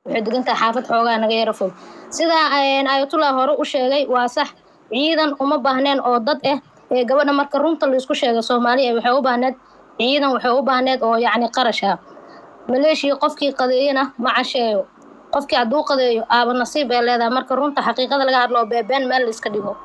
waxay degan tahay xaafad xoogaa naga yara fog sidaa ayatullah hore u sheegay waa sax ciidan uma baahneen oo dad ah ee gabadha marka runta laisku sheegay soomaaliya waxay u baahneed ciidan waxay u baahneed oo yacni qarash ah maleeshiya qofkii qadeeyana ma casheeyo qofkii hadduu qadeeyo aaba nasiib ee leedahay marka runta xaqiiqada laga hadlo beebeen meel la iska dhigo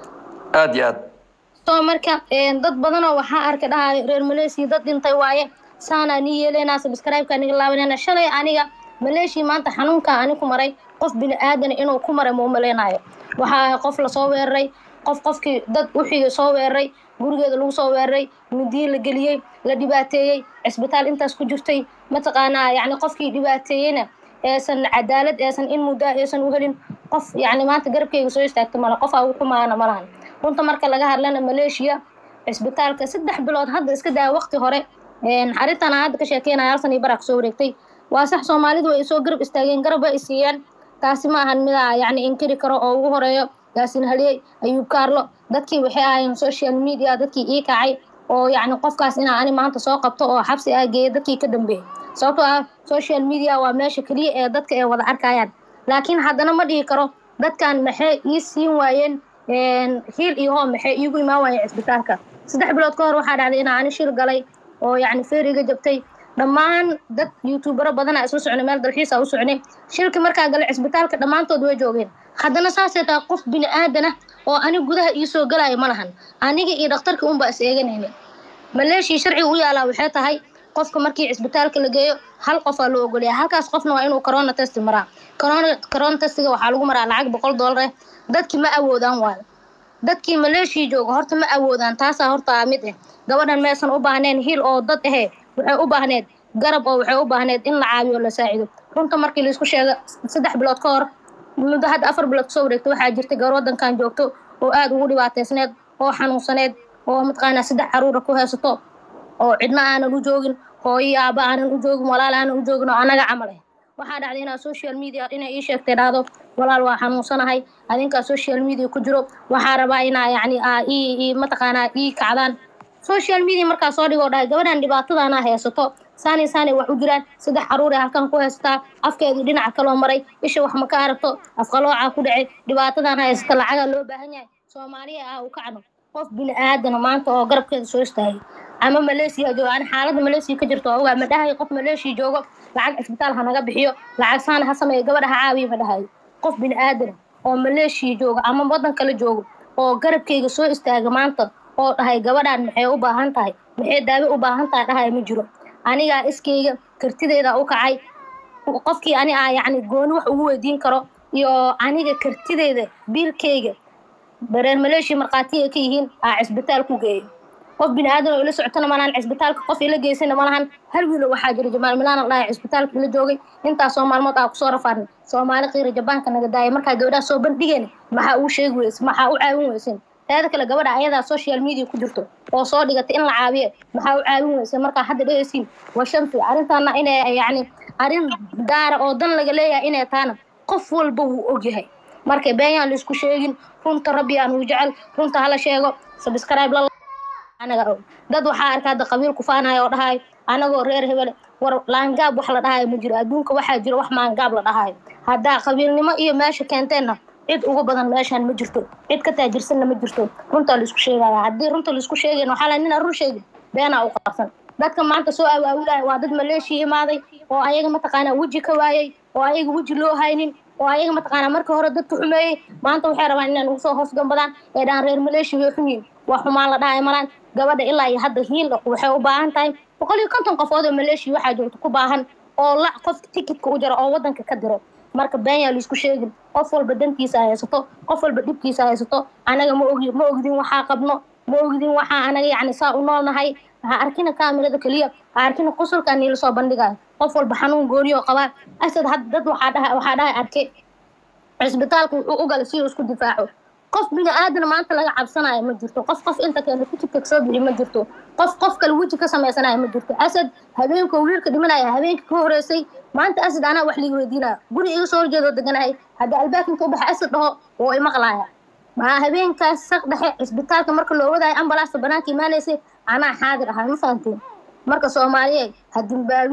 aad iyo aad soo marka dad badanoo waxaa arka dhahay reer maleesiya dad dhintay waaye saanaa nii yeeleynaa sabscribe-ka niga laabanayna shalay aniga maleeshia maanta xanuunkaa ani ku maray qof bini aadan inuu ku maray ma u malaynayo waxaa ahay qof lasoo weeraray qof qofkii dad wixii soo weeraray gurigeeda lagu soo weeraray midiye la geliyey la dhibaateeyey cisbitaal intaas ku jirtay mataqaanaa yacni qofkii dhibaateeyeyna eesan cadaalad eesan in muddaa eesan u helin qof yacni maanta garabkeyga soo istaagta male qof aa ugu xumaana malahan runta marka laga hadlana maleeshiya cisbitaalka saddex bilood hadda iska daya waqti hore arrintan aan hadda ka sheekeynaya halsan iyo baraa kusoo wareegtay waa sax soomaalidu way isoo garab istaageen garab way isiiyeen taasi ma ahan midaa yacni inkiri karo oo ugu horeeyo yaasin haliyey ayuub kaarlo dadkii waxay ahaayeen social media dadkii ii kacay oo yacni qofkaas inaa ani maanta soo qabto oo xabsi ah geeya dadkii ka dambeeyey sababtoo ah social media waa meesha keliya ee dadka ay wada arkayaan laakiin haddana ma dhihi karo dadkan maxay ii siin waayeen hiil iyo hoo maxay iigu imaan waayeen cisbitaalka saddex bilood ka hor waxaa dhacday inaa ani shil galay oo yacni feeriga jabtay dhammaan dad youtubero badana isla socnay meel dalxiisa u socnay shilkii markaa galay cisbitaalka dhammaantood way joogeen haddana saasay tahay qof bini aadana oo ani gudaha iisoo galaya ma lahan aniga iyo dhakhtarkii unbaa is eeganayna maleeshii sharciga u yaalaa waxay tahay qofka markii cisbitaalka la geeyo hal qofaa loo ogolaya halkaas qofna waa inuu corona test maraa corona corona testiga waxaa lagu maraa lacag boqol dollar ah dadkii ma awoodaan waayo dadkii maleeshii jooga horta ma awoodaan taasaa horta mid ah gabadhan maysan u baahneen hiil oo dad ahee waxay u baahneed garab oo waxay u baahneed in la caawiyo la saacido runta markii laisku sheega saddex bilood ka hor muddo hadda afar bilood kasoo wareegta waxaa jirtay gabar waddankan joogto oo aada ugu dhibaateysneed oo xanuunsaneed oo mataqaanaa saddex caruura ku haysato oo cidna aanan u joogin hooyo aaba aanan u joogin walaal aanan u joogin oo anaga camal ah waxaa dhacday inaa social media inay ii sheegtay dhahdo walaal waa xanuunsanahay adinkaa social media ku jiro waxaa rabaa inaa yacni aa ii mataqaanaa ii kacdaan social media markaa soo dhigoo dhahay gabadhan dhibaatadaana haysato saani saani wax u jiraan saddex caruur ee halkan ku haysataa afkeedii dhinaca kaloo maray isha wax ma ka aragto afqaloocaa ku dhacay dhibaatadaana haysata lacagaa loo baahan yahay soomaaliya ah u kacno qof bini aadana maanta oo garabkeeda soo istaagay ama maleesiya joogo ani xaaladda maleesiya ka jirto ogaa ma dhahayo qof maleesiya joogo lacag cisbitaal ha naga bixiyo lacag saana ha sameeyo gabadha ha caawiyo ma dhahayo qof bini aadana oo maleeshiya jooga ama waddan kale joogo oo garabkeyga soo istaaga maanta oo dhahay gabadhan maxay u baahan tahay maxay daawo u baahan tahay dhahay ma jiro anigaa iskeyga kartideyda u kacay qofkii ani ah yacni gooni wax ugu weydiin karo iyo aniga kartideyda biilkeyga bareer maleeshiya markhaatiya ka yihiin aa cisbitaal ku geeyo qof bini aadan oo ila socotana malahan cisbitaalka qof ila geysana malahan hal wiilo waxaa jira jamaal milaan dhahay cisbitaalka ila joogay intaasoo maalmood aa kusoo rafaarnay soomaali qiira jabaanka naga daaya markaa gabadhaha soo bandhigeen maxaa uu sheegi weyse maxaa u caawin weysen teeda kale gabadha ayadaa social media ku jirto oo soo dhigatay in la caawiye maxaa u caawin weyse markaa hadda dhegeysiin waa shanfi arrintaana inay yacni arrin gaara oo dan laga leeyahay inay taana qof walba wuu ogyahay marka beenyaan laisku sheegin runta rabbi aan uu jecel runta hala sheego subscribe la anaga og dad waxaa arka hadda qabiil kufaanaya oo dhahayo anagoo reer hebele war laangaab wax la dhahayo ma jiro adduunka waxaa jiro wax maangaab la dhahayo haddaa qabiilnimo iyo meesha keenteenna cid ugu badan meeshaan ma jirto cid ka taajirsanna ma jirto runtaa laisku sheegaya haddii runta laisku sheegayn waxaa la nina run sheegi beenaa u qabsan dadka maanta soo awaawilaya waa dad maleeshiya imaaday oo ayaga mataqaanaa weji ka waayey oo ayaga weji loo haynin oo ayaga mataqaanaa marka hore dadka xumeeyey maanta waxay rabaan inay nagu soo hoos gambadaan ee dhaan reer maleeshiya way xun yihin waa xumaan la dhahay malaan gabadha ilaa iyo hadda hiil waxay u baahan tahay boqol iyo konton qofood oo maleeshiya waxaa joogto ku baahan oo la qof tikitka u jaro oo waddanka ka diro marka beenyaa laisku sheegin qof walba dantiisa haysato qof walba dhibkiisa haysato anaga ma ogi ma ogdin waxaa qabno ma ogdin waxaa anaga yacni saa u noolnahay ha arkina kaamirada keliya ha arkina qosolkaa niila soo bandhigayo qof walba xanuun gooniyoo qabaa asad had dad waxaa dhaha waxaa dhahay arke cisbitaalka wuxuu u galay si uu isku difaaco qof bini aadan maanta laga cabsanayo ma jirto qof qof inta keena tikidka soo bixi ma jirto qof qof kale weji ka samaysanayo ma jirto asad habeenka wiilka dhimanaya habeenka ka horeysay maanta asad anaa wax liiga weydiinaya guri iga soo horjeedoo deganahay haddii albaabkinka u baxa asad dhaho woo imaqlaaya maa habeenkaas saq dhexe cisbitaalka marka loo wadaayo ambalaasta banaanka imaanaysay anaa xaadir ahay ma fahanteen marka soomaaliyeed ha dimbaabina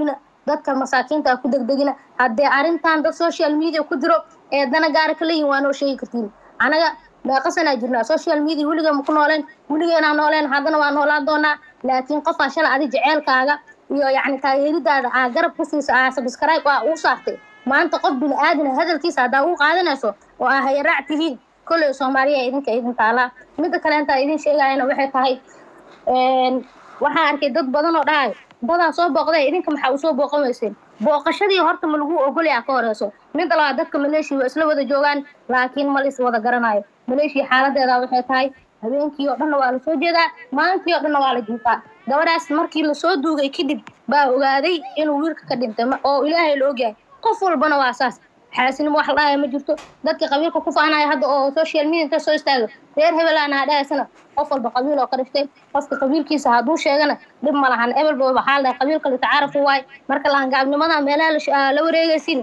dadka masaakiinta ha ku degdegina haddee arrintan dad social media ku jiro ee dana gaara ka leeyihin waa noo sheegi kartiin anaga meeqasanaa jirnaa social media weliga ma ku nooleen weligeenaa nooleen haddana waa noolaan doonaa laakiin qofaa shalay adi jeceelkaaga iyo yacni taageeridaada aa garab ku siisa aa subscribe aa uu saartay maanta qof bini aadana hadalkiisa haddaa uu qaadanayso oo aa hayaraac tihiin kolley soomaaliya idinka idin taalaa midda kale intaa idin sheegayana waxay tahay waxaa arkay dad badan oo dhahay dadaa soo booqday idinka maxaa usoo booqan weyseen booqashadii horta ma lagu ogolyaa ka horeyso midda labaad dadka maleeshiya waa isla wada joogaan laakiin ma lis wada garanayo maleeshiya xaaladeeda waxay tahay habeenkii oo dhanna waa la soo jeedaa maalintii oo dhanna waa la jiifaa gabadhaas markii lasoo duugay kadib baa ogaaday inuu wiilka ka dhintay oo ilaahay la ogyahay qof walbana waa saas xaasinimo wax la dhahaya ma jirto dadka qabiilka ku faanaya hadda oo social media inta soo istaago reer hebelaana dhahaysana qof walba qabiil oo ka dhiftay qofka qabiilkiisa hadduu sheegana dhib ma lahan ebelba waxaa la dhahay qabiilka litacaarafu waay marka lahangaabnimada meelaha la wareegaysin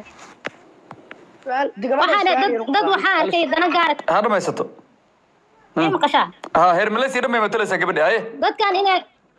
dad waxaa arkay dana gaara ha dhamaysato maqashaa ha heer maleysia dhan bay matalaysaa gabadha haye dadkan inay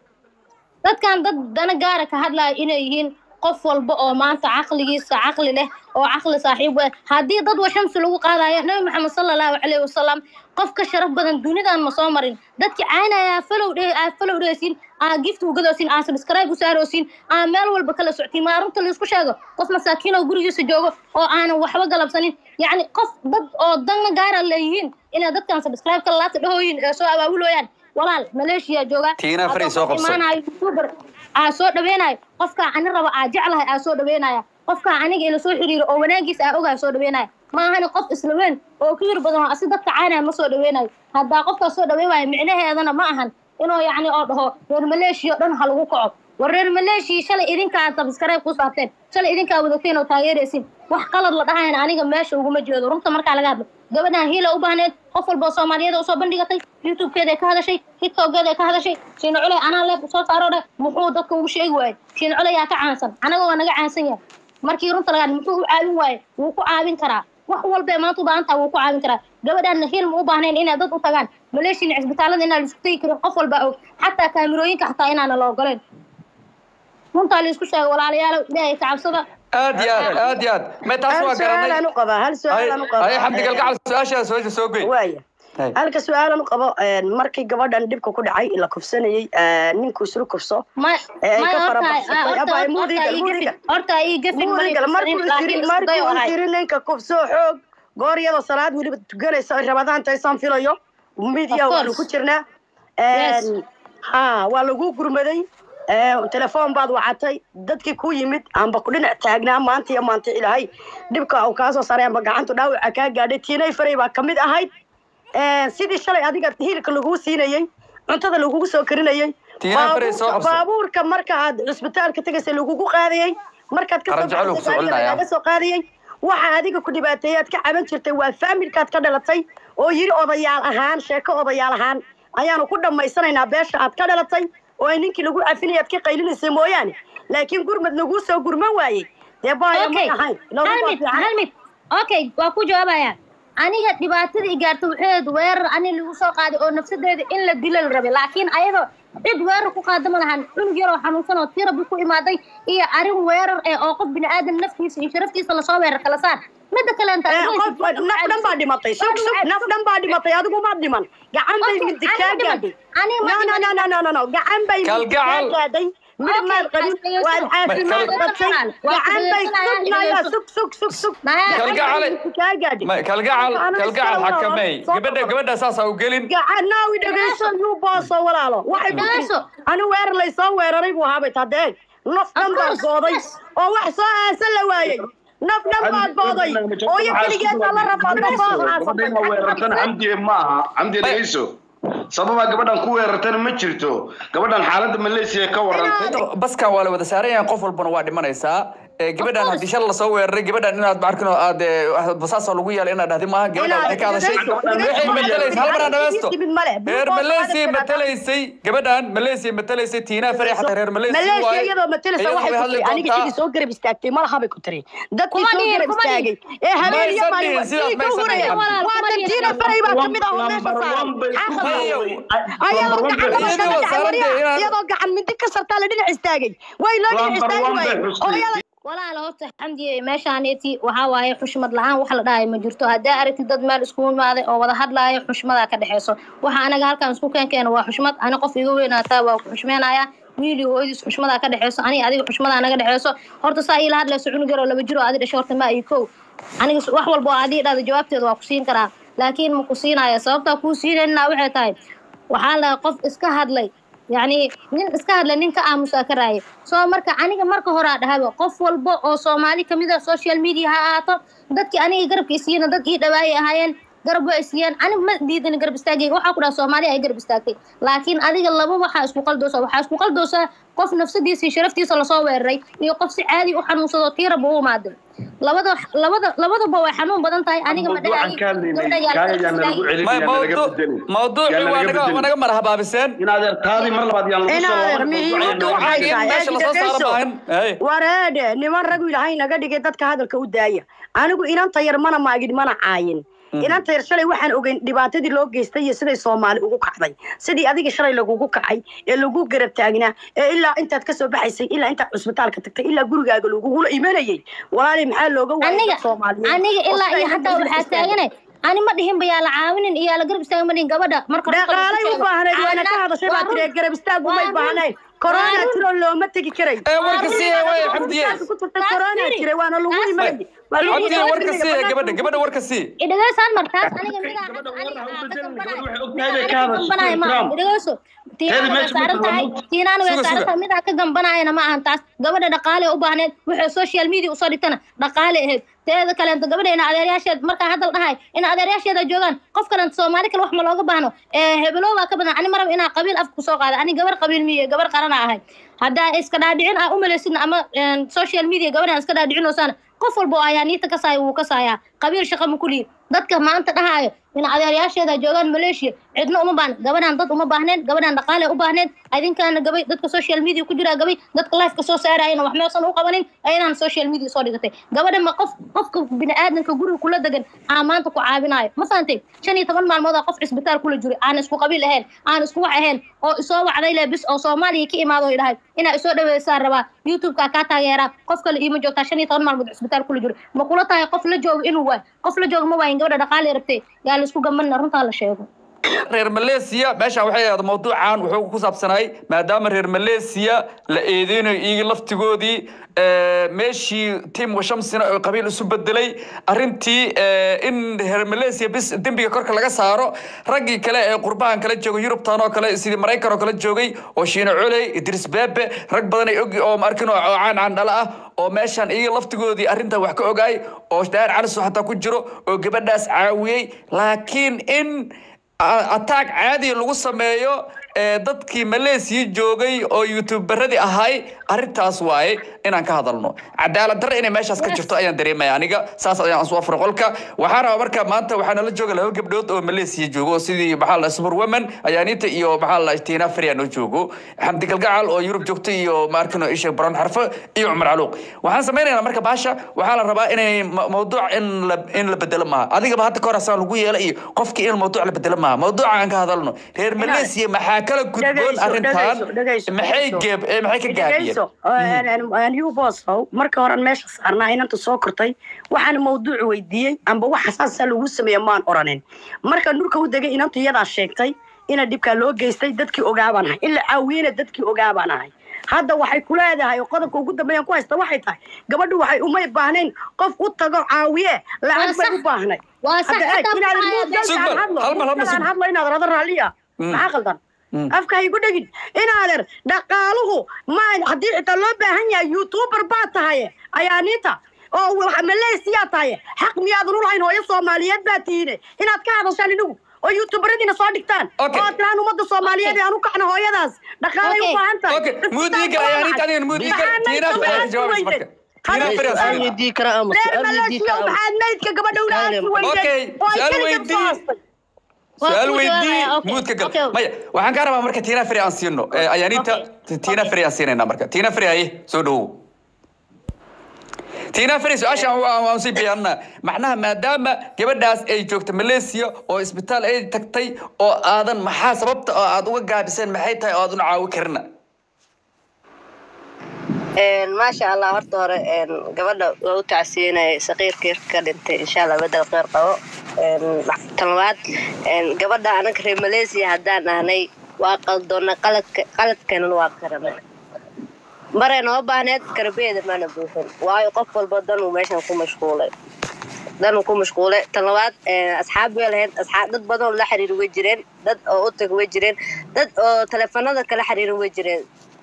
dadkan dad dana gaara ka hadlaya inay yihiin qof walba oo maanta caqligiisa caqli leh oo caqli saaxiib ah haddii dad washamsi lagu qaadayo nabi maxamed sala allahu calayhi wasalam qof ka sharaf badan dunidan ma soo marin dadki caynaya falow dhe aa falow dhehaysiin aa gift ugadoosin aa subscribe u saaroosin aa meel walba kala soctiin maa runta laisku sheego qof masaakiin oo gurigiisa joogo oo aanan waxba galabsanin yacni qof dad oo dana gaara leeyihiin inay dadkan subscribe kala laabta dhahooyin ee soo abaabulooyaan walaal maleeshiya jooga Tiina Fari soo qabso. youtuber aa soo dhaweynayo qofkaa ani raba aa jeclahay aa soo dhaweynaya qofkaa aniga ila soo xiriiro oo wanaagiisa aa ogahay soo dhaweynaya ma ahani qof isla weyn oo ku yir badan oo asi dadka caynaya ma soo dhaweynayo haddaa qofkaas soo dhaweyn waayo micnaheedana ma ahan inuu yacni oo dhaho reer maleeshiya oo dhan ha lagu kaco war reer maleeshiya shalay idinkaa subscribe ku saarteen shalay idinkaa wadateen oo taageeraysin wax qalad la dhahayna aniga meesha uguma jeedo runta markaa laga hadlo gabadhan hiila u baahneed qof walba oo soomaaliyeed usoo bandhigatay youtubekeeda ay ka hadashay tiktokeeda ay ka hadashay shiina culey anaa leeb soo saaro dheh muxuu dadka ugu sheegi waayey shiina culey yaa ka caansan anaga waa naga caansan yahay markii runta laga hadlo muxuu u caawin waaye wuu ku caawin karaa wax walba ee maanta u baahan taha wuu ku caawin karaa gabadhaanna hiil ma u baahnayn inay dad u tagaan maleeshiina cisbitaalada inaan laisku tegi karin qof walba og xataa kaamirooyinka xataa inaana la ogoleen runtaa laisku sheego walaalayaalo ilaahay ka cabsada aad iyo aad aad iyo aad me taas waa hal su-aalaan garanay u qabaa hal su-aalaan u qabaa haye xamdi galgacal su-aashaas soo soo goy waaya Hay. halka su-aalan u qabo markii gabadhan dhibka ku dhacay la kufsanayey ninku isla kufso ma Ee, ay ma ka fara horta baxsatay. horta Abba, horta mudiga, ii mudiga. gafin horta ii gafin ma muurigal markuu laakiin isiri isku markuu dayo ahay isiri ninka kufso xoog goor iyadoo salaad weliba tukanaysa ay rabadaan taysaan filayo midiya Of waanu course. ku jirnaa Yes. ha waa lagu gurmaday telefoon baad wacatay dadkii ku yimid amba ku dhinac taagnaa maanta iyo maanta ilaahay dhibka uu kaasoo saray amba gacantu dhaawaca kaa gaadhay tiinay faray baa kamid ahayd sidii shalay adiga hiilka laguu siinayey cuntada lagugu soo karinayey Tiinay Faray soo baabuurka- qabso. baabuurka marka aad cisbitaalka tegaysa lagugu qaadayey markaad ka Qaran jecel uu ku soo celinaya. laga soo qaadayey waxa adiga ku dhibaateeyey aad ka caban jirtay waa faamilkaad ka dhalatay oo yiri odayaal ahaan sheeko odayaal ahaan ayaanu ku dhammaysanaynaa beesha aad ka dhalatay oo ay ninkii lagu cafinaya aad ka qaylinaysa mooyaane laakiin gurmad laguu soo gurman waayey dee baaya okay may ahayn Loogu hal waa mid fiican. hal mid okay waa ku jawaabaya aniga dhibaatada i gaarta waxeed weerar ani lagu soo qaaday oo nafsadeeda in la dilo la rabay laakiin ayadoo cid weerar ku qaada ma lahan cunug yaroo xanuunsan oo tirabi ku imaaday iyo arrin weerar eh oo qof bini aadan naftiisa iyo sharaftiisa lasoo weerar kala saar midda kaleenta Eh, qof naf dhan baa dhimatay sug sug naf dhan baa dhimatay adigu maad dhiman gacan bay Okay, midi ani kaa ma dhiman. gaadhay Ani ma no no no dhiman. no no no no gacan bay midi kaa Kalgacal. gaadhay midab Okay, maad qabin as- waad caafimaad Kal- qabtay Waa gacan bay dhegeysanayaan, sugnaya dhegeyso. sug sug sug sug Maya. gacan bay Kalgacale. midi kaa gaadhay Ma- kalgacal Anu kalgacal iska xakamey soo gabadha qabo. gabadha saasa u gelin gacan naawi dhegeyso yuu booso walaalo waxay ku Dhegeyso. tiri ani weerar laysoo weeraray buu ahaabay tadee naf dhan Of baa course, gooday yes. oo wax soo aasan la waayey naf dhan baad gooday oo iyo keligeed baa la rafaadba soo gabadha weerartana camdi maaha camdi dhegeyso sababaa gabadhan ku weerartana ma jirto gabadhan xaaladda malaysia ka warantay baskan waa la wada saaran yahay qof walbana waa dhimanaysaa ee, gabadhan course. haddii shal lasoo weeraray gabadhan inaad maarkin oo aad ee, basaasoo lagu yeelay inaad dhahdi maaha gabadhan waxay ka hadashay waxay matalaysay hal mar aan dhamaysto reer Malaysia matalaysay gabadhan Malaysia matalaysay Tina Fari xataa reer Malaysia maleeshiya waaye. iyadoo matalaysa Iyadoo waxay way ku hadli tiri aniga doontaa. sidii soo garab istaagtay malaha bay ku tiri dadkii Kuma soo dhihin, garab kuma dhihin. istaagay ee habeen iyo Maysan maalin dhihin, sidaas dhiigga maysan huraya dhihin. Walaal, waa kuma dhihin. tantiina faray baa kamid ah oo meesha Number saaran one bay- Xaqaba. Hayo. ayadoo gacan Iyadoo laga saaran wariya tahay inaad- iyadoo gacan mindi ka sartaa la dhinac istaagay way loo dhinac Number istaagi one bay waayey xusnay. oo iyada walaal horta xamdiye meeshaaneti waxaa waaye xushmad la-aan wax la dhahayo ma jirto haddaa aragtid dad meel iskugu imaaday oo wada hadlaayo xushmadaa ka dhexeyso waxa anaga halkan isku keenkeena waa xushmad ani qof iga weynaataa waa ku xushmeenaya wiili hooyadiis xushmadaa ka dhexeyso aniga adiga xushmadaa naga dhexeyso horta saa iila hadlayso cunug yar oo laba jiro adi dhasho horta ma iyo kow aniga s- wax walba oo adii dhahda jawaabteeda waa ku siin karaa laakiin ma ku siinaya sababtaa kuu siinayna waxay tahay waxaa la qof iska hadlay yacni nin iska hadlay nin ka aamusaa ka raaya soo marka aniga marka horaa dhahaba qof walba oo soomaali kamid a social media ha ahaato dadkii aniga garabka isiiyena dad ii dhawaayay ahaayeen garab waa isiiyeen aniga ma diidan garab istaagay waxaa ku dhaha soomaaliya ay garab istaagtay laakiin adiga laba waxaa isku qaldoosa waxaa isku qaldoosa qof nafsadiisa iyo sharaftiisa lasoo weeraray iyo qof si caadi u xanuunsado tiiraba u imaaday labada labada labadaba way xanuun badan tahay aniga ma Mawduucan ka hadlaynay, kaaga yaan nalagu celin, May yaan nalaga mawduuc bedelin. mawduuci Yaan waa nalaga naga bedelin. waa naga marhabaabiseen in adeer taadii mar labaad yaan lagu In soo adeer warin, mihiim mawduucan waxay yaan in tahay, meesha lasoo saaro dhegeyso. maahan Hey. wareedhe niman ragu ilaahay naga dhigay dadka hadalka u daaya anigu inanta yar mana maagin mana caayin inanta yar shalay waxaan ogeyn dhibaatadii loo geystay iyo siday soomaali ugu kacday sidii adiga shalay lagugu kacay ee lagu garab taagnaa ee ilaa intaad kasoo baxaysay ilaa intaad cusbitaalka tagtay ilaa gurigaaga lagugula imanayay walaali maxaa looga waayay aniga dad soomaaliyeed aniga oo ilaa siday iyo hadda hataa u waxaa istaagay? taaganay ani ma dhihin ba yaa la caawinin iyo yaa la garab istaagin ma dhihin gabadha marka runta la dhaqaalay isku u baahnayd sheego. waana ka Caawinaad- hadashay waa baa tiri run. garab istaag umay Waa run. baahnayn korona Waa run. tiro looma tegi karay ee warka sii way xamdiye ku tagtay Taas korona firi. jiray waana lagu Taas imanay firi. waa lagu xamdiye imanay. warka sii gabadha gabadha warka sii idhageysan mar taas aniga midaa Gabadha aniga warna ha u aa ka bedelin, dambanaya. gabadha waxay og Midaa tahay bay aniga ka ka hadashay, dambanaya ma Ikram. idhageyso tiinaana way meesha saaran ku tahay tahay. tiinaana way Suga, saaran suga. tahay midaa ka dambanayana ma ahan taas gabadha dhaqaale u baahneed waxay social media usoo dhigtana dhaqaale ahayd teeda kaleenta gabadha ina adeeryaasheed markaa hadal dhahay ina adeeryaasheeda joogaan qof kalenta soomaali kale wax ma looga baahno ee hebelo baa ka badan ani marab inaa qabiil afka kusoo qaada ani gabar qabiil miye gabar qarana ahay haddaa iska dhaadhicin aa umalaysidna ama een, social media gabadhaan iska dhaadhicinoosaan qof walba oo ayaa niita kasaaya wuu kasaayaa qabiil shaqa ma kuliyi dadka maanta dhahaayo in adeeryaasheeda joogaan maleeshiya cidna uma baahna gabadhaan dad uma baahneen gabadhaan dhaqaale u baahneed adinkaana gabay dadka social media ku jiraa gabay dadka lifeka soo saarayana wax meesan u qabanin ayadaan social media soo dhigatay gabadha ma qof qofka bini'aadanka guriga kula degan aa maanta ku caabinayo ma fahantay shan iyo toban maalmood aa qof cisbitaal kula jiray aan isku qabiil ahayn aan isku wax ahayn oo isoo wacday le bis oo soomaaliya ka imaado ay dhahay inaa isoo dhaweysaan rabaa youtube-ka kaa taageeraa qof kale iima joogtaa shan iyo toban maalmood cisbitaal kula jiro ma kula tahay qof la joogo inuu waay qof la joogo ma waayin gabadha dhaqaale rabtay yaa la isku gambanina runtaa la sheego reer Malaysia meesha waxay ahayd mawduucan wuxuu ku saabsanay maadaama reer Malaysia la eedeynayo iyaga laftigoodii ee meeshii team washamsina oo qabiil isu bedelay arrintii ee, in reer Malaysia bis dembiga korka laga saaro raggii kale ee qurbahan kala jooga Yurubtan oo kale sidii Mareykan oo kale joogay oo Shiina Culey Idris Bebe rag badan ay og oo markin oo caan caan dhala ah oo meeshan iyaga laftigoodii arrinta wax ka ogaay oo daar calis xataa ku jiro oo gabadhaas caawiyay laakiin in a- attack caadi lagu sameeyo ee dadkii Malaysia joogay oo youtuberadii ahay arrintaas waaye inaan ka hadalno cadaalad darro inay meeshaas ka jirto ayaan dareemaya aniga saas ayaan soo afro qolka waxaan rabaa marka maanta waxaa nala jooga laba gabdhood oo Malaysia joogo oo sidii maxaa la super women ayaanita iyo maxaa la Tina Farian oo joogo xamdi galgacal oo Yurub joogto iyo maarkino isha Brown Xarfo iyo Umar Caluuq waxaan sameynaynaa marka baasha waxaa la rabaa inay ma- mawduuc in la in la bedelo maaha adigaba hadda ka hor asaan lagu yeela iyo qofkii in mawduuc la bedelo maaha mawduuca aan ka hadalno reer Malaysia maxaa kala gudboon dhegeyso, arrintan dhegeyso, dhegeyso, maxay dhegeyso. geeb ee maxay ka gaabiyeen you bosow marka horan meesha saarnaa inanta soo kortay waxaan mawduuc weydiiyey amba wax xasaasa lagu sameeye maan oranin marka nurka u degay inantu iyadaa sheegtay ina dhibkaa loo geystay dadkii ogaabaan ahay in la caawiyena dadkii ogaabaan ahay hadda waxay ku leedahay oo qodobka ugu dambeeyaan ku haysta waxay tahay gabadhu waxay umay baahnayn qof u tago caawiye lacag bay sax. u baahnay waa sax hadda eeg xataa inaad waxaa muud galka Sug aan bal, hadlo hal mar, hal mar, muud sug. aan hadlo inaad rado raalliya maxaa qaldan afka haygu dhegin inaader dhaqaaluhu ma haddii xitaa loo baahan yahay youtuber baa tahay ayaaniinta oo waxa malaysiyaa tahay xaq miyaadan u lahayn hooyo soomaaliyeed baa tihiine inaad ka hadashaan inagu oo youtuberadiina soo dhigtaan Okay. oo tiraan ummadda soomaaliyeed ee aan u kacno hooyadaas dhaqaalay u Okay. baahan tahay Okay, mood iiga ayaaniinta adigan mood iiga Maxaanay Tina Farian sawiraad jawaabis ku marka weyday? tiina fari aan su-aal siinayna weydii karaa ama reer su-aal weydii maleesiya karaa ama maxaad maydka gabadha ula aasi Okay, weydeen oo ay su-aal keligeed weydii. soo aastay Waa su-aal ku weydii jawaabaya, okay, muudka gal okay. maya waxaan kaa rabaa marka tiina fari aan siino Eh, ayaaniinta Okay, tiina okay. fari aan siinayna marka tiina fari haye soo dhawow tiina fari su-aashaan waa- waan sii bayaanina macnaha maadaama gabadhaas ay joogto malaysia oo isbitaal ay tagtay oo aadan maxaa sababta oo aad uga gaabiseen maxay tahay oo aad una caawi karina maasha allah horta hore gabadha waa u tacsiinaya saqiirkii ka dhintay insha allah bedel kheyr qabo tan labaad gabadha anaga reer malaysia haddaan ahnay waa qaldoona qaladka qaladkanana waa karanay maray noo baahneed karabeeda maana buuxin waayo qof walba danuu meeshan ku mashquulay danuu ku mashquulay tan labaad asxaab way lahayd asxaab dad badan oo la xiriiri way jireen dad oo u tag way jireen dad oo teleefanada kala xiriirin way jireen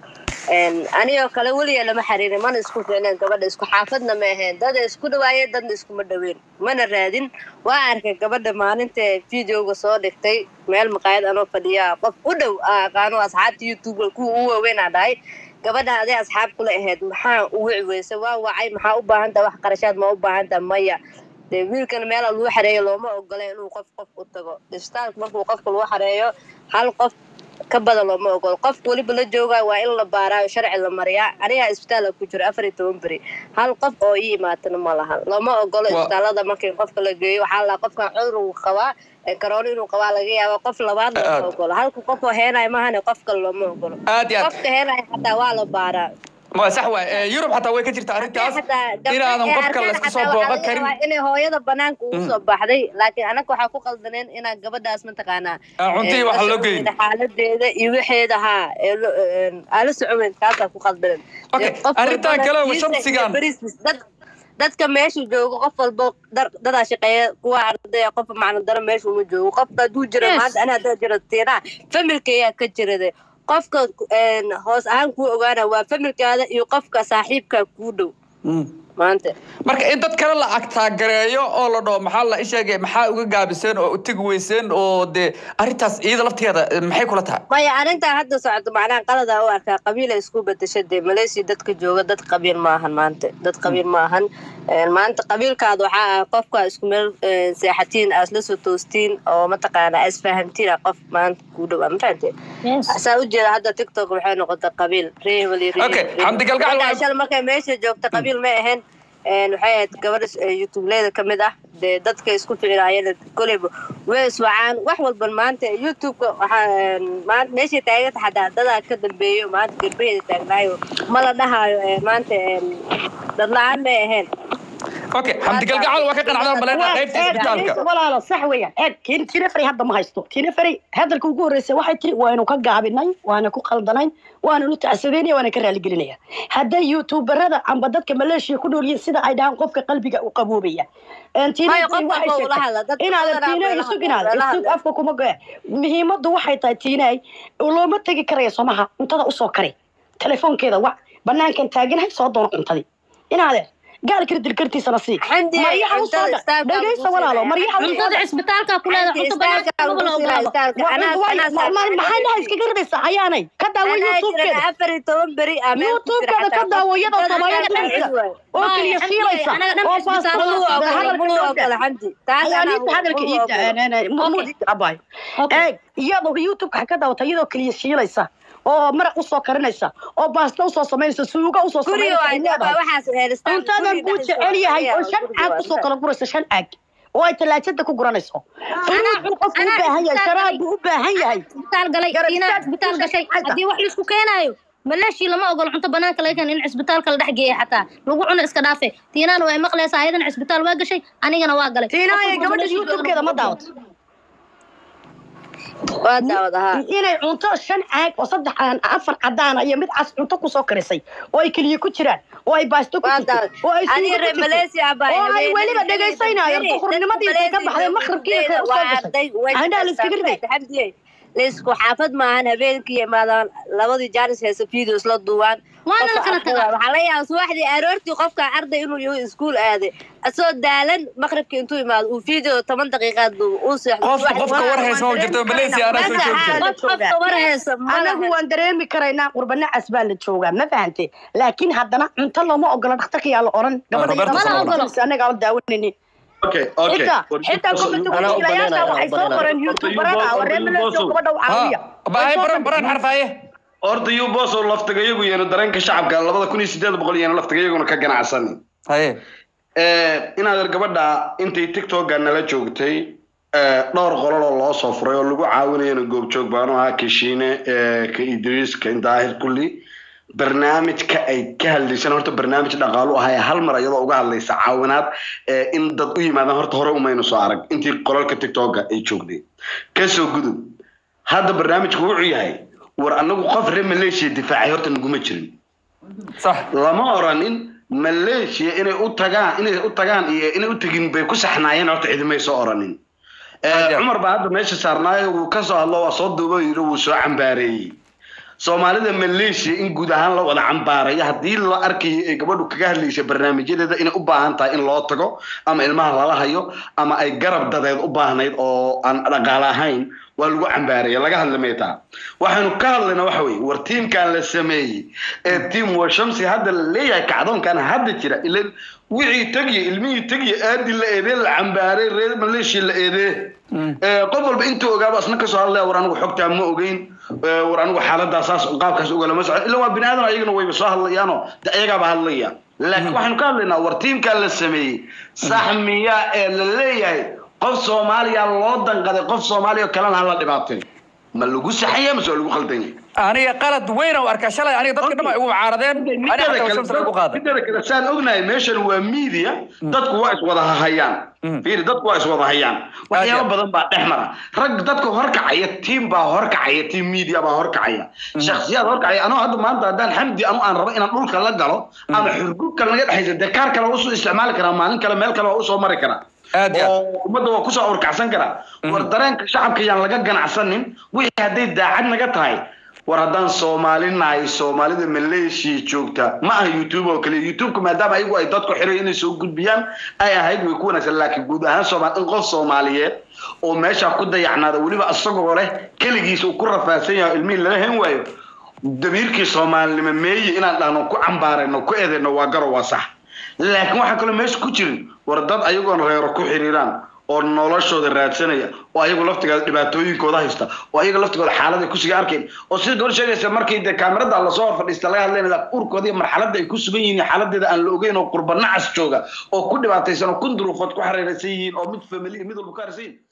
anigoo kale weliga lama xiriirin mana isku ficneen gabadha isku xaafadna ma ahayn dada isku dhawaayeen dadna iskuma dhaweyn mana raadin waa arkay gabadha maalinta videoga soo dhigtay meel maqaayad anoo fadhiya qof u dhow aa aqaano asxaabta youtube kuwa u waaweyn aa dhahay gabadha aday asxaab kula ahayd maxaa u wici weyse waa wacay maxaa u baahantaha wax qarashaad ma u baahantaha maya dee wiilkan meela lagu xareeyo looma ogola inuu qof qof u tago isbitaalka markuu qofka lagu xareeyo hal qof ka badan looma ogolo qofka weliba la joogayo waa in la baaraayo sharci la mariyaa anigaa isbitaala ku jiro afar iyo toban beri hal qof oo ii imaatana ma laha looma ogolo Wa- isbitaalada markii qofka la geeyo waxaa la qofkan cudur uu qabaa ee karoona inuu qabaa laga yaaba qof labaad looma Aad. ogolo halka qof oo heenayo maahane qof kale looma ogolo aad iyo aad qofka heenayo xataa waa la baaraa ma sax waay Eh, yurub xataa way ka jirta arrintaas inaadan qofka laysku soo booqan karin inay hooyada banaanka ugu soo baxday laakiin anaga waxaa ku qaldaneen inaa gabadhaas mataqaanaa Ah, cunto iyo ee, wax la loo geyn. socodkeeda, xaaladeeda iyo waxeeda haa ee lo- een, aan la socoweyn kaasaa ku qaldaneen Okay, Ee, qof arrintan walbana kale oo kiisa iyo shamsigan- bariis- dad dadka meesha joogo qof walba dar- dadaa shaqeeya kuwa ardaya qof macna daro meesha uma joogo qofka hadduu jiro Yes. maanta ana haddaa jiro tiinaa familkayaa ka jirade qofka een, hoos ahaan kuu ogaana waa familkaada iyo qofka saaxiibkaa kuu dhow Mm. maanta marka in dad kale la agtaagareeyo oo la dhaho maxaa la isheegay maxaa uga gaabiseen oo u tegi weyseen oo dee arrintaas iyada lafteeda eh, maxay kula tahay maya arrintaa hadda socoto macnaha qalada u arkaa qabiila isku bedesha dee malaysia dadka jooga dad qabiil maahan maanta dad qabiil maahan Een, maanta qabiilkaada waxaa ah qofka isku meel een, seexatiin aa isla soo toostiin oo mataqaana aa isfahamtiin ah qof maanta kuu dhow ma fahamtee Yes. saa ujeeda hadda tiktok waxay noqotay qabiil ree hebel iyo ree Okay, hebel. Xamdi Galgacal Gabadha waxay- shal markay meesha joogta qabiil may ahayn Een, waxay ahayd gabadha eh, youtubeleda ka mid ah dee dadka isku ficinaayeen koleyba way iswacaan wax walban maanta youtubeka waxaa een, maanta meeshay taaganta xataa dadaa ka dambeeyo maanta garbaheeda taagnaayo ma la dhahaayo eh, maanta een, dad la-aan may ahayn okay xamdi galgacal waa ka qanacdaa maleena qaybta isbitaalka walaalo sax weeyaan eeg tiin tina fari hadda ma haysto tina fari hadalka ugu horreysay waxay tiri waanu ka gaabinay waana ku qaldanayn waana nu tacsadeynaya waana ka raaligelinaya hadday youtuberada amba dadka maleeshiya ku nool yihiin sida ay dhahaan qofka qalbiga u qaboobaya Een, Tina Waayo, Fari qof waxay walba ula sheegtay- hadla, dadka inaadan badanaa tiina way la isug hadlaan, inaad way la isug hadlaan. afka kuma goe muhiimaddu waxay tahay tiinaay looma tegi karaya somaha cuntada usoo kari telefoonkeeda wac banaankan taaganahay soo doono cuntadii inaade gaalkira dilkartiisana sii Xamdi, maryaha usoo cuntada dha istaagka dhegaysa lagu walaalo siinaya. maryaha usoo cuntada dha cisbitaalka ku leedahay Xamdi, cunto banaanka istaagka lama la lagu siinaya, ogolaado istaagka. Anaa- anaa maxaynaha iskaga ridaysaa ayaanay ka daawo Anaa youtubekeeda jiran afar iyo toban beri aa meel ku jira youtubekeeda ka xataa. daawo iyadoo Dadka soomaaliya anaga dhexdiisa dhan waay. oo Maayo, keliya Xamdi, shiilaysa anaga dhan oo cisbitaal faasta waa ogol, hadalka Mulu dhowrka. ogolo, Xamdi. Taas anaa ayaaniinta hadalka mulu ii ogolo. abay Okay. eeg iyadoo youtubeka ka daawata iyadoo keliya shiilaysa oo maraq usoo karinaysa oo baasta usoo samaynaysa suuga usoo Guriga samaynaysa waa ay leedahay. waxaas helistaan. cuntadan buu jecel yahay oo shan caag usoo kala guraysa shan caag oo ay talaajada ku guranayso furuud buu qofku u anaa baahan yahay isbitaal sharaab galay. buu u baahan yahay isbitaal galay Garab tiina istaag, isbitaal isbitaal gashay xagga. haddii wax laisku keenaayo maleeshii lama ogolo cunto banaanka laga keeno in cisbitaalka la dhex geeya xataa lagu cuno iska dhaafe tiinaana way maqlaysaa ayadana cisbitaal waa gashay anigana waa galay tiinaaya Qof walba gabadha maleeshii youtubekeeda ma daawat Waa daawad ahaa. inay cunto shan caag oo saddex aan afar cadaan iyo mid cas cunto kusoo karisay oo ay keliya ku jiraan oo ay baasto ku Waa jirto daawad. oo ay Aniga suugo ku reer jirto Malaysia baa oo ay habeenadii weliba habeenadii dhegaysanayaan habeenadii duhurnimadii intay ka dadka baxday Malaysia maqribkii dadkeeda ka soo waa gashay arday, way indhaha la iskaga riday Xamdiye. laysku xaafad maahan habeenkii imaadaan labadii jaanis heesa videos la duubaan Waana la Qofka kala ardayda, tagaa. waxaa laga yaabaa subaxdii aroortii qofka arday inuu yaho iskuul aaday asoo daalan maqribka intuu imaado uu video toban daqiiqaad duubo uu seexdo qofka subaxdii qofka war haysa ma jirto malaysia anaa soo Maanta joogta xaal- qofka war haysa ma anagu laha. waan dareemi karaynaa qurbanacas baa la joogaa ma fahante laakiin haddana cunto looma ogola dhakhtarka yaa la oran Roberto Solo. anagaa la daawanayni okay okay xitaa xitaa Anaa u komitiilayaasha baneenaya, waxay u soo baneenaya. qoreen youtube barada ah waree maleesio gabadha u caawiya bahay baran baran xarfaaye horta yuu boos oo laftigayagu yeeno dareenka shacabka labada kun iyo sideed boqol yeeno laftigayaguna ka ganacsanin haye inaad gabadha intay tiktoka nala joogtay eh, dhowr qolol oo loo soo furay oo lagu caawinayana goobjoog baanu ahaa kashiine eh, ka idriis ka daahir kulli barnaamijka ay ka hadlaysaan horta barnaamij dhaqaalu ahaa ee hal mar iyadoo uga hadlaysa caawinaad eh, in dad u yimaadaan horta hore umaynu soo arag intii qolalka tiktoka ay joogday kasoo gudub hadda barnaamijku wuxuu yahay war anagu qof reer maleeshiya difaacay horta naguma jirin sax lama oranin maleeshiya inay u tagaan inay u tagaan iyo inay u tegin bay ku saxnaayeen horta cidimay soo oranin Eh, Ajaab. cumar baa hadda meesha saarnaayo wuu ka soo hadlo waa soo duubo yidhi wuu soo cambaareeyey soomaalida maleeshiya in guud ahaan la wada cambaarayo haddii la arkayo ay gabadhu kaga hadlaysa barnaamijyadeeda inay u baahan tahay in loo tago ama ilmaha lala hayo ama ay garab dadeed u baahnayd oo aan dhaqaale ahayn waa lagu cambaaraya laga hadli maytaa waxaanu ka hadlayna waxa weye war tiimkan la sameeyey ee tiim washamsi hadda la leeyahay kacdoonkan hadda jira ilan wixii tegiya ilmihii tegiya aadi la eedee la cambaaray reer maleeshiya la eedee Eh, qof walba intuu ogaaba asna kasoo hadlaya war anigu xogtaa ma ogeyn Eh, war anigu xaaladaa saas qaabkaas ugalama socon ila waa bini aadan ayagana wayba soo hadlayaanoo de ayagaaba hadlaya laakiin waxaanu ka hadlaynaa war tiimkaa la sameeyey sax miya ee la leeyahay qof soomaaliya loo danqaday qof soomaaliya oo kalena hala dhibaatay ma lagu saxaya mase waa lagu khaldanya aniga qalad weyn oo arkaa shalay aniga dadka dhan ay ugu caaradeen aniga xataa washamsa lagu qaaday mideeda kale saan ognahay meeshan waa media dadku waa iswada hahayaan fiiri dadku waa iswada hayaan waxyaabo badan baa dhex mara rag dadka horkacaya tiim baa horkacaya tiim media baa horkacaya shakhsiyaad horkacaya anoo hadda maanta haddaan xamdi anu aan rabo inaan dhulka la galo ama xurgub kale naga dhexaysa dee kaar kale waa usoo isticmaali karaa maalin kale meel kale waa usoo mari karaa Aad iyo aad. oo ummadda waa kusoo urkacsan karaa war dareenka shacabka yaan laga ganacsanin wixii hadday daacad naga tahay war haddaan soomaali nahay soomaalida maleeshiya joogta ma aha youtube oo kale youtubeka maadaama ayagu ay dadku xiray inay soo gudbiyaan ay ahayd way ku wanaagsan laakiin guud ahaan soomaali in qof soomaaliyeed oo meesha ku dayacnaada weliba isagoo leh keligiis uu ku rafaadsan yahay oo ilmihii lala hen waayo damiirkii soomaalinimo meeye inaan dhahno ku cambaarayno ku eedayno waa garo waa sax laakiin waxaa kaloo meesha ku jirin war dad ayagoon reero ku xiriiraan oo noloshooda raadsanaya oo ayagu laftigooda dhibaatooyinkooda haysta oo ayaga laftigooda xaalad ay kusiga arkayn oo sida gabadh sheegaysa markii dee kaamirada lasoo hor fadhiista laga hadlaynaya urkooda iyo marxaladda ay ku sugan yihiin iyo xaaladeeda aan la ogeyn oo qurba nacas jooga oo ku dhibaataysan oo kun duruufood ku xariiraysan yihiin oo mid famili mid walba ku haraysan yihiin